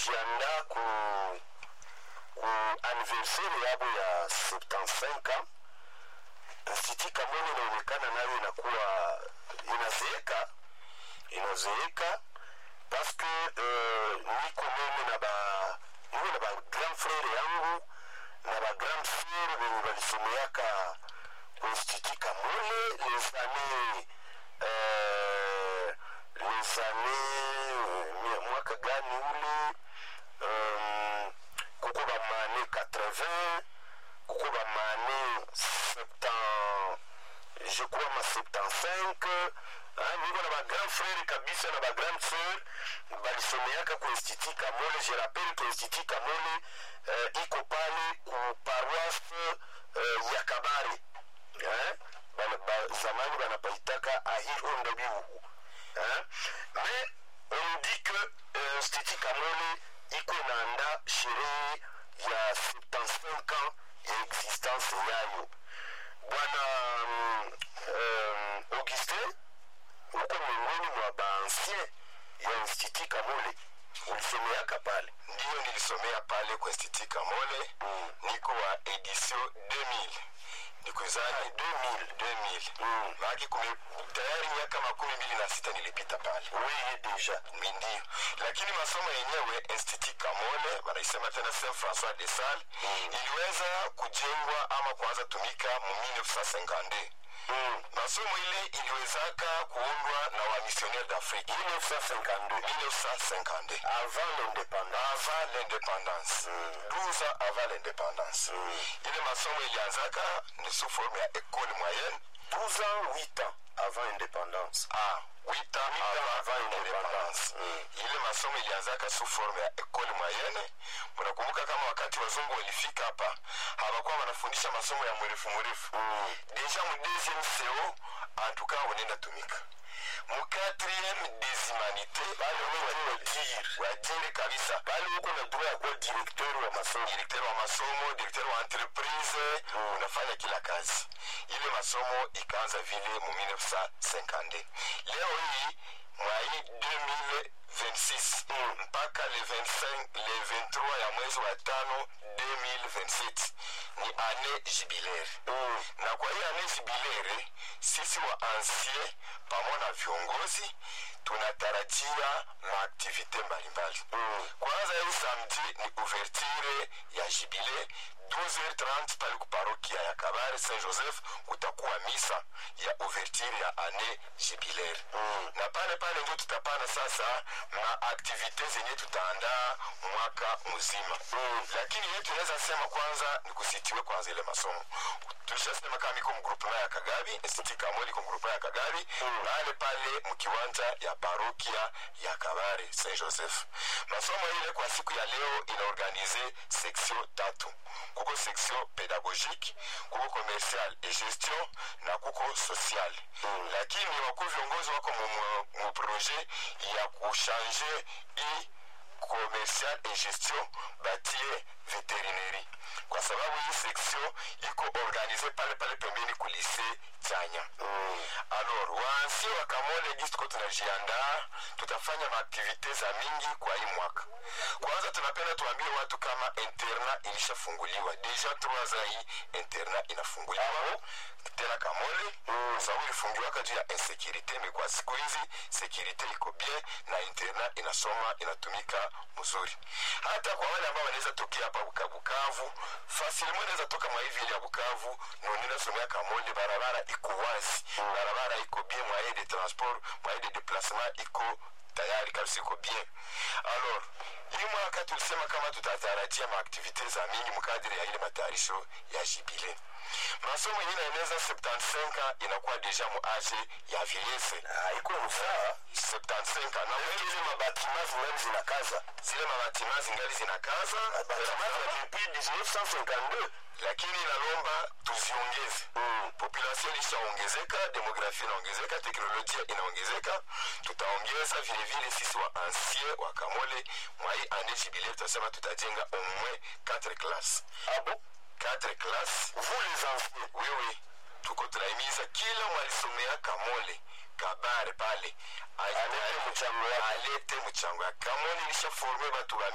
banajiandaa ku ku anniversaire yabo ya 75 ans Institut Kamwene inaonekana nayo inakuwa inazeeka inazeeka parce que euh, niko meme na ba niko na ba grand frère yangu na ba grand sœur wenye walisomeaka ku Institut Kamwene les années euh, les années euh, mwaka gani ule um, kuko bamane 80 kuko bamane 70 je crois ma 75 ah, niko na bagrand frère kabisa na bagrand sœur balisomeaka ku institut kamole je rappelle ku institut kamole uh, iko pale ku paroisse uh, ya kabare eh? bana, ba, zamani banapaitaka ahihonda bihugu eh? mais on dit que uh, institut kamole iko naanda sherehe ya 75 ans ya existence yayo bwana um, um, augustin uko miongoni mwa baancien ya institut kamole ulisomeaka pale ndiyo nilisomea pale kwa institut kamole mm. niko wa edition 2000 nikuzani 2000 2000 Mm. maake kume tayari miaka makumi mbili na sita nilipita pale weye deja Mi ndio lakini masomo yenyewe institut kamole wanaisema tena saint françois de sal Mm. iliweza kujengwa ama kuanza tumika mu 1952 mm. masomo ile iliwezaka kuundwa na wamissionnaire d'afrique 1952 1952 avant l'indépendance avant l'indépendance Mm. 12 ans avant l'indépendance Mm. ile masomo ilianzaka ni sous forme ya école moyenne 12 ans 8 ans avant indépendance ah, 8 ans avant, avant indépendance Mm. ile masomo ilianzaka sous forme ya école moyenne mnakumbuka kama wakati wazungu walifika hapa hawakuwa wanafundisha masomo ya mrefu mrefu Mm. deja mu deuxième co antuka unaenda tumika mu quatrième des humanités pale wewe wajiri wajire kabisa pale uko na droit ya kuwa directeur wa masomo directeur wa masomo directeur wa entreprise Mm. unafanya kila kazi ile masomo ikaanza vile mu 1950 leo hii mwai 2026 Mm. mpaka le 25 le 23 ya mwezi wa tano 2027 ni ane jubilaire Mm. na kwa hiyo ane jubilaire sisi wa ancien pamoja na viongozi tunatarajia maaktivite mbalimbali Mm. kwanza hii samedi ni ouverture ya jibile 12h30 pale kuparokia ya kabare saint joseph kutakuwa misa ya ouverture ya ane jubilaire Mm. na pale pale ndio tutapana sasa maaktivite zenye tutaandaa mwaka mzima Mm. lakini yetu tunaweza sema kwanza ni kusitiwe kwanza ile masomo tulishasema kama iko mgrupema ya kagabi institut kamoli iko mgrupema ya kagabi Mm. pale pale mkiwanja ya parokia ya kabare saint joseph masomo ile kwa siku ya leo inaorganize section tatu kuko section pédagogique kuko commercial et gestion na kuko social Mm. lakini wakuu viongozi wako mu- mu- mu projet ya kuchange i commercial et gestion batie veterinerie kwa sababu hii section iko organize pale pale pembeni kulise chanya Mm. alors waansi wa kamole gisi tuko tunajiandaa tutafanya maaktivite za mingi kwa hii mwaka kwanza tunapenda tuambie watu kama interna ilishafunguliwa deja trois ans hii interna inafunguliwa tena kamole Mm. sababu ilifungiwaka juu ya insekurite mekwa siku hizi sekurite iko bien na interna inasoma inatumika mzuri hata kwa wale ambao wanaweza tokea hapa Buka- bukavu fasilimo inaweza toka mwa hivi ile ya bukavu nonina somea kamole barabara iko wazi barabara iko bien mwaye de transport mwaye de déplacement iko tayari kabisa iko bien alors hii mwaka tulisema kama tutatarajia maaktivite za mingi mkadiri ya ile matayarisho ya jibile masomo yenye inaeneza 75 inakuwa deja mu age ya vieillesse Ah, iko msaa 75 na hizi mabatima zingali zinakaza zile mabatima zingali zinakaza batima za depuis 1952 lakini inalomba tuziongeze Mm. population ilishaongezeka demografia inaongezeka teknolojia inaongezeka tutaongeza vilevile sisi wa ancien wa kamole mwa hii ane jubilee tutasema tutajenga au moins 4 classe ah bon 4 classe vous les anciens wewe tuko tunahimiza kila mwalisomea kamole kabare pale alete mchango wake alete mchango ya kamole ilishaforme batu ba